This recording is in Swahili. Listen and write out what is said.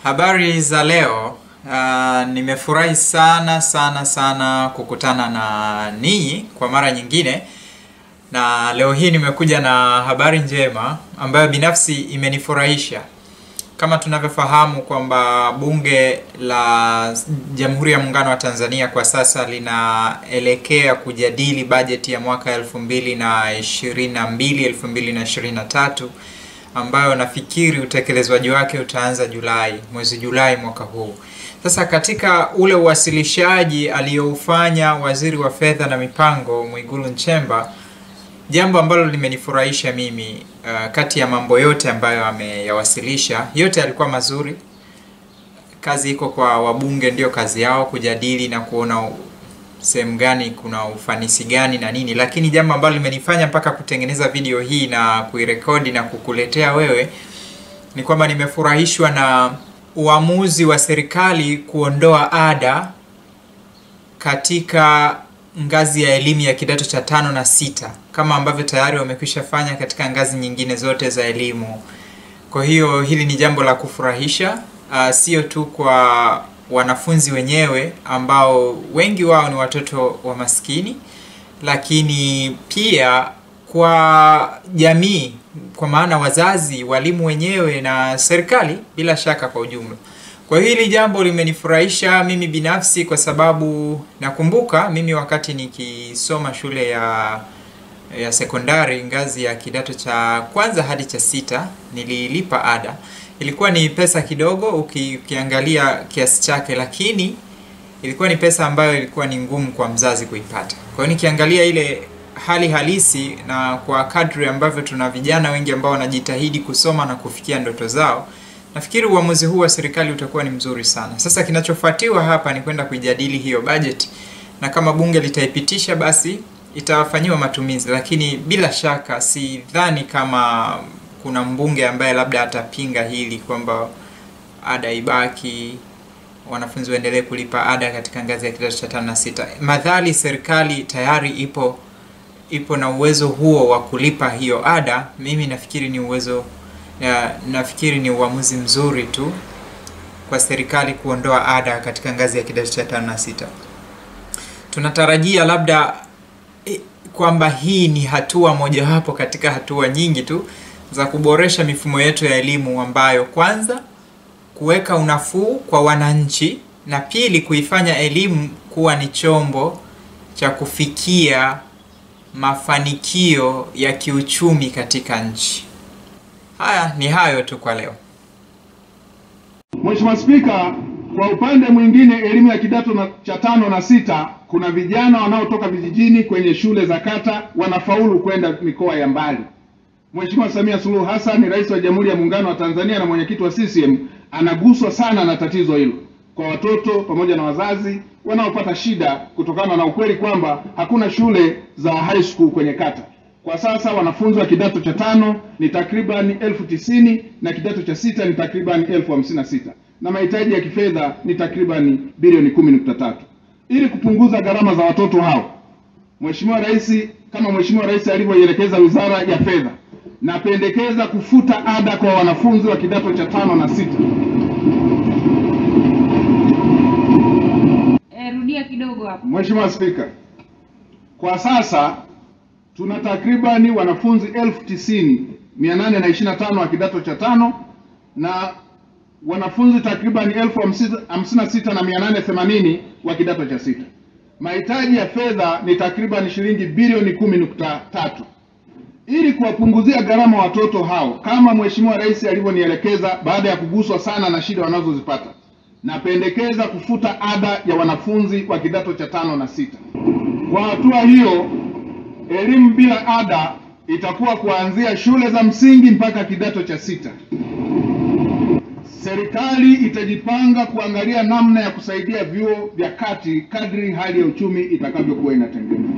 Habari za leo. Uh, nimefurahi sana sana sana kukutana na ninyi kwa mara nyingine, na leo hii nimekuja na habari njema ambayo binafsi imenifurahisha. Kama tunavyofahamu kwamba Bunge la Jamhuri ya Muungano wa Tanzania kwa sasa linaelekea kujadili bajeti ya mwaka 2022 2023 ambayo nafikiri utekelezwaji wake utaanza Julai, mwezi Julai mwaka huu. Sasa katika ule uwasilishaji aliyoufanya Waziri wa Fedha na Mipango Mwigulu Nchemba, jambo ambalo limenifurahisha mimi uh, kati ya mambo yote ambayo ameyawasilisha, yote yalikuwa mazuri. Kazi iko kwa wabunge, ndio kazi yao kujadili na kuona sehemu gani kuna ufanisi gani na nini, lakini jambo ambalo limenifanya mpaka kutengeneza video hii na kuirekodi na kukuletea wewe ni kwamba nimefurahishwa na uamuzi wa serikali kuondoa ada katika ngazi ya elimu ya kidato cha tano na sita kama ambavyo tayari wamekwisha fanya katika ngazi nyingine zote za elimu. Kwa hiyo hili ni jambo la kufurahisha, uh, sio tu kwa wanafunzi wenyewe ambao wengi wao ni watoto wa maskini, lakini pia kwa jamii, kwa maana wazazi, walimu wenyewe na serikali bila shaka kwa ujumla. Kwa hiyo hili jambo limenifurahisha mimi binafsi, kwa sababu nakumbuka mimi wakati nikisoma shule ya ya sekondari ngazi ya kidato cha kwanza hadi cha sita nililipa ada. Ilikuwa ni pesa kidogo uki, ukiangalia kiasi chake, lakini ilikuwa ni pesa ambayo ilikuwa ni ngumu kwa mzazi kuipata. Kwa hiyo nikiangalia ile hali halisi na kwa kadri ambavyo tuna vijana wengi ambao wanajitahidi kusoma na kufikia ndoto zao, nafikiri uamuzi huu wa serikali utakuwa ni mzuri sana. Sasa kinachofuatiwa hapa ni kwenda kuijadili hiyo bajeti, na kama bunge litaipitisha basi itafanyiwa matumizi, lakini bila shaka sidhani kama kuna mbunge ambaye labda atapinga hili kwamba ada ibaki, wanafunzi waendelee kulipa ada katika ngazi ya kidato cha tano na sita, madhali serikali tayari ipo ipo na uwezo huo wa kulipa hiyo ada. Mimi nafikiri ni uwezo ya, nafikiri ni uamuzi mzuri tu kwa serikali kuondoa ada katika ngazi ya kidato cha tano na sita. Tunatarajia labda kwamba hii ni hatua mojawapo katika hatua nyingi tu za kuboresha mifumo yetu ya elimu ambayo kwanza kuweka unafuu kwa wananchi na pili kuifanya elimu kuwa ni chombo cha kufikia mafanikio ya kiuchumi katika nchi. Haya ni hayo tu kwa leo. Mheshimiwa Spika, kwa upande mwingine elimu ya kidato na, cha tano na sita kuna vijana wanaotoka vijijini kwenye shule za kata wanafaulu kwenda mikoa ya mbali. Mheshimiwa Samia Suluhu Hassan, Rais wa Jamhuri ya Muungano wa Tanzania na mwenyekiti wa CCM, anaguswa sana na tatizo hilo kwa watoto pamoja na wazazi wanaopata shida kutokana na ukweli kwamba hakuna shule za high school kwenye kata. Kwa sasa wanafunzi wa kidato cha tano ni takriban elfu tisini na kidato cha sita ni takriban elfu hamsini na sita na mahitaji ya kifedha ni takriban bilioni kumi nukta tatu. Ili kupunguza gharama za watoto hao, Mheshimiwa Rais, kama Mheshimiwa Rais alivyoielekeza Wizara ya Fedha, napendekeza kufuta ada kwa wanafunzi wa kidato cha tano na sita. Eh, rudia kidogo hapo. Mheshimiwa Spika, kwa sasa tuna takribani wanafunzi elfu tisini mia nane na ishirini na tano wa kidato cha tano na wanafunzi takribani elfu hamsini na sita na mia nane themanini wa kidato cha sita. Mahitaji ya fedha ni takribani shilingi bilioni kumi nukta tatu. Ili kuwapunguzia gharama watoto hao, kama Mheshimiwa Rais alivyonielekeza, baada ya kuguswa sana na shida wanazozipata, napendekeza kufuta ada ya wanafunzi wa kidato cha tano na sita. Kwa hatua hiyo, elimu bila ada itakuwa kuanzia shule za msingi mpaka kidato cha sita. Serikali itajipanga kuangalia namna ya kusaidia vyuo vya kati kadri hali ya uchumi itakavyokuwa inatengenezwa.